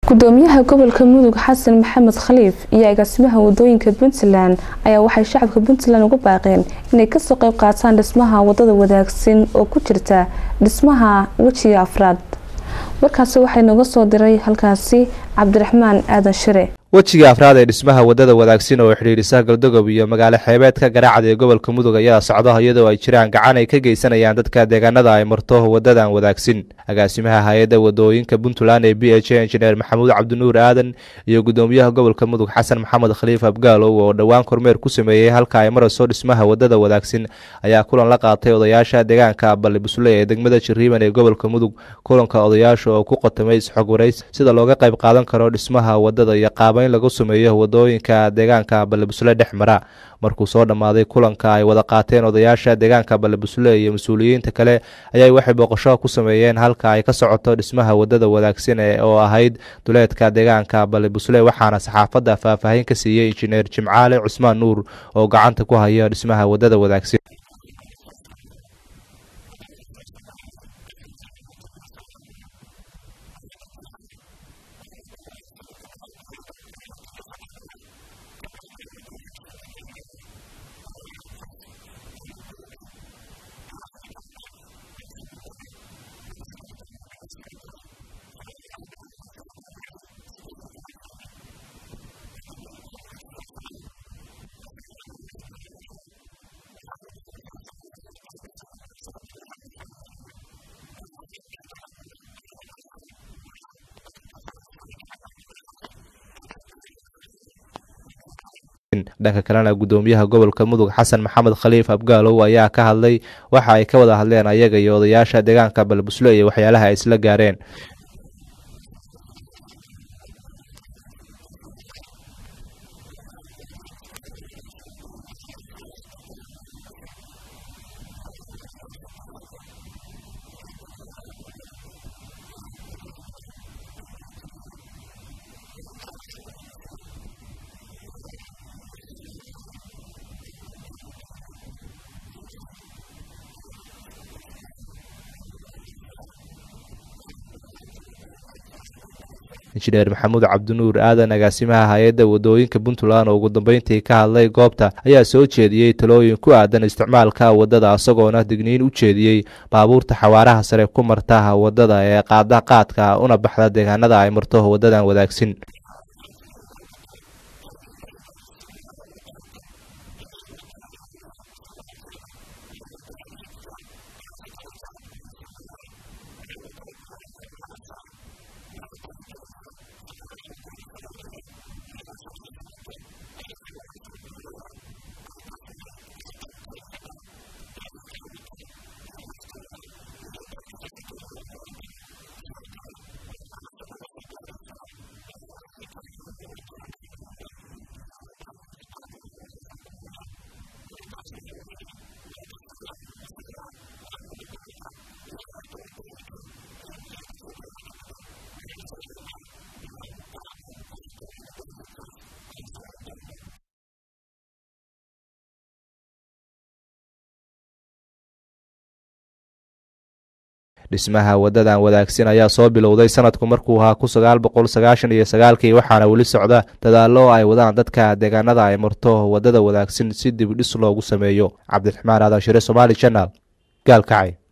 gudoomiyaha gobolka mudug xasan maxamed khaliif iyo agaasimaha wadooyinka puntland ayaa waxay shacabka puntland ugu baaqeen inay kasoo qeyb qaataan dhismaha wadada wadaagsan oo ku jirta dhismaha wejiga afraad warkaasi waxay nooga soo diray halkaasi cabdiraxmaan aadan shire wejiga afraad ee dhismaha wadada wadaagsan oo xidhiidhisa galdogob iyo magaalo xeebeedka garaacda ee gobolka mudug ayaa socda iyadoo ay jiraan gacan ay ka geysanayaan dadka deegaanada ay marto wadadan wadaagsan agaasimaha hay-adda wadooyinka puntland ee b h injineer maxamuud cabdinuur aadan iyo gudoomiyaha gobolka mudug xasan maxamed khaliif abgaalow oo dhowaan kormeer ku sameeyey halka ay marayso dhismaha wadada wadaagsan ayaa kulan la qaatay odayaasha deegaanka balli busley ee degmada jiriiban ee gobolka mudug kulanka odayaasha oo ku qotamay isxog warays sida looga qayb qaadan karo dhismaha wadada iyo qaaba in lagu sameeyo wadooyinka deegaanka ballebusle dhex mara markuu soo dhammaaday kulanka ay wada qaateen odayaasha deegaanka ballebusle iyo mas-uuliyiinta kale ayaa waxay booqasho ku sameeyeen halka ay ka socoto dhismaha wadada wadaagsan ee oo ahayd duleedka deegaanka ballebusle waxaana saxaafadda faahfaahin ka siiyey injineer jimcaale cusmaan nuur oo gacanta ku haya dhismaha wadada wadaagsan dhanka kalena gudoomiyaha gobolka mudug xasan maxamed khaliif abgaalow ayaa ka hadlay waxa ay ka wada hadleen ayaga iyo odayaasha deegaanka balbusle iyo waxyaalaha ay isla gaareen injineer maxamuud cabdinuur aadan agaasimaha hay-adda wadooyinka puntland oo ugu dambeyntii ka hadlay goobta ayaa soo jeediyey talooyin ku aadan isticmaalka wadada isagoona digniin u jeediyey baabuurta xawaaraha sare ku marta wadada ee qaada qaadka una baxda deegaanada ay marto wadadan wadaagsan dhismaha wadadan wadaagsan ayaa soo bilowday sanadku markuu ahaa ku sagaal boqol sagaashan iyo sagaalkii waxaana weli socda dadaalo ay wadaan dadka deegaanada ay marto wadada wadaagsan si dib dhis loogu sameeyo cabdiraxmaan aadan shire somaali janal gaalkacay